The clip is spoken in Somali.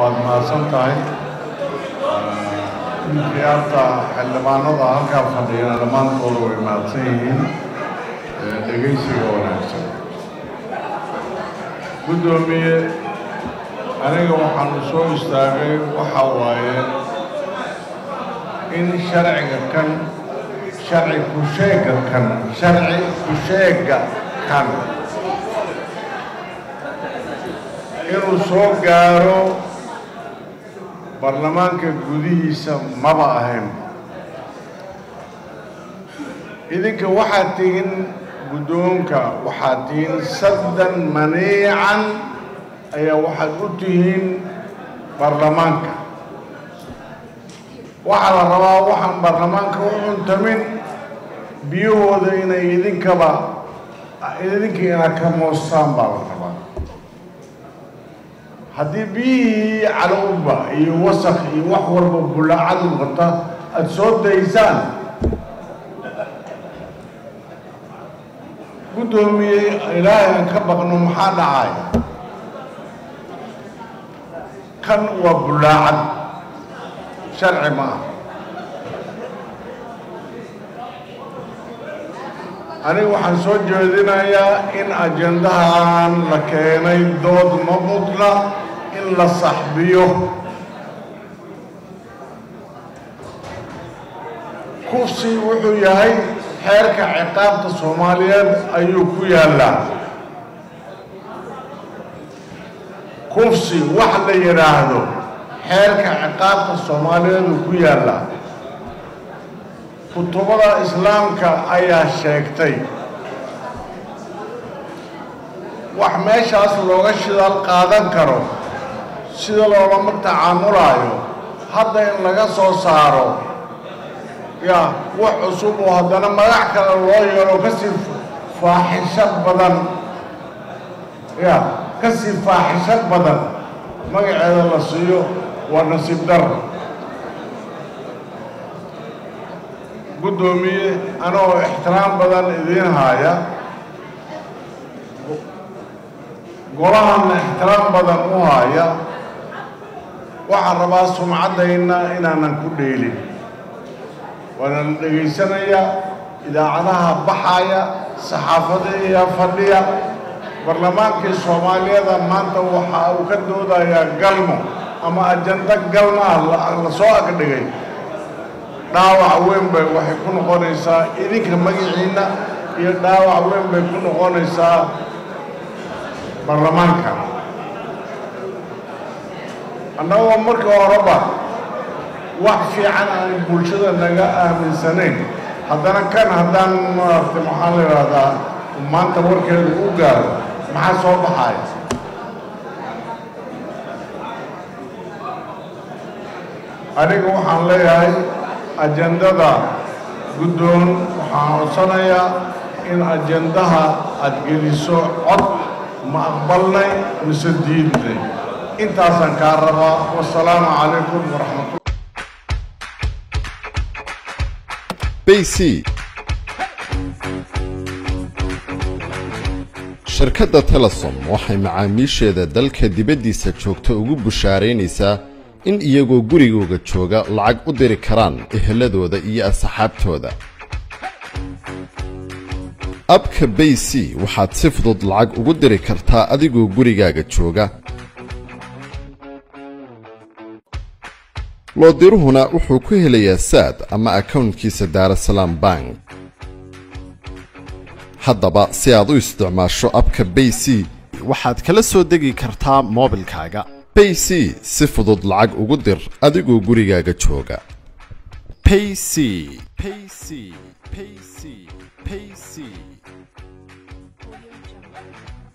waad mahadsan tahay khiyaarta xildhibaanada halkaa fadhiyana dhammaantooda way mahadsan yihiin dhegaysiga wanaagsan guddoomiye aniga waxaanu soo istaagay waxa waaye in sharciga kan sharci ku-sheega kan sharci ku-sheega kan inuu soo gaaro baarlamaanka gudihiisa maba ahayn idinka waxaad tihiin guddoonka waxaad tihiin saddan maniican ayaa waxaad u tihiin baarlamaanka waxaa la rabaa waxaan baarlamaanka u cuntamin biyahooda inay idinkaba idinka inaad ka moostaan baa la rabaa haddii biyihii calowba iyo wasakh iyo wax walba bulaacadu wata aada soo daysaan guddoomiye ilaahay aan ka baqno maxaa dhacay kan waa bulaacad sharci ma ah aniga waxaan soo jeedinayaa in ajendahan la keenay dood ma mudna in la saxbiyo kufsi wuxuu yahay xeerka ciqaabta soomaaliyeed ayuu ku yaallaa kufsi wax la yidhaahdo xeerka ciqaabta soomaaliyeed uu ku yaallaa kutubada islaamka ayaa sheegtay wax meeshaas looga shidaal qaadan karo sida loolama tacaamulaayo hadda in laga soo saaro yaa wax cusub oo haddana magac kale loo yeelo kasii faaxisho badan ya kasii faaxisho badan magaceeda la siiyo waa nasiib dar guddoomiye anoo ixtiraam badan idiin haaya golahanna ixtiraam badan u haaya waxaan rabaa sumcaddayna inaanan ku dheelin waana la dhegaysanayaa idaacadaha baxaya saxaafada iyo fadhiya barlamaankii soomaaliyada maanta waxa uu ka doodayaa galmo ama ajando galmo ah la soo agdhigay dhaawac weyn bay waxay ku noqonaysaa idinka magaciinna iyo dhaawac weyn bay ku noqonaysaa baarlamaanka annagoo marka horeba wax fiican aan bulshada naga aaminsanayn haddana kan haddaan maaragtay maxaa la yidhaahdaa maanta warkeedu u gaaro maxaa soo baxaya aniga waxaan leeyahay ajendada guddoon waxaan codsanayaa in ajendaha aada geliso cod ma aqbalnay mise diidnay intaasaan kaa rabaa wasalaamu calaykum waraxmatullah bc shirkadda telesom waxay macaamiisheeda dalka dibaddiisa joogta ugu bushaaraynaysaa in iyagoo gurigooga jooga lacag u diri karaan eheladooda iyo asxaabtooda abka bay c waxaad si fudud lacag ugu diri kartaa adigoo gurigaaga jooga loodiruhuna wuxuu ku helayaa saad ama akawntkiisa daarasalaam bank haddaba si aad u isticmaasho abka bay c waxaad kala soo degi kartaa moobilkaaga bay c si fudud lacag ugu dir adigoo gurigaaga jooga payc payc payc payc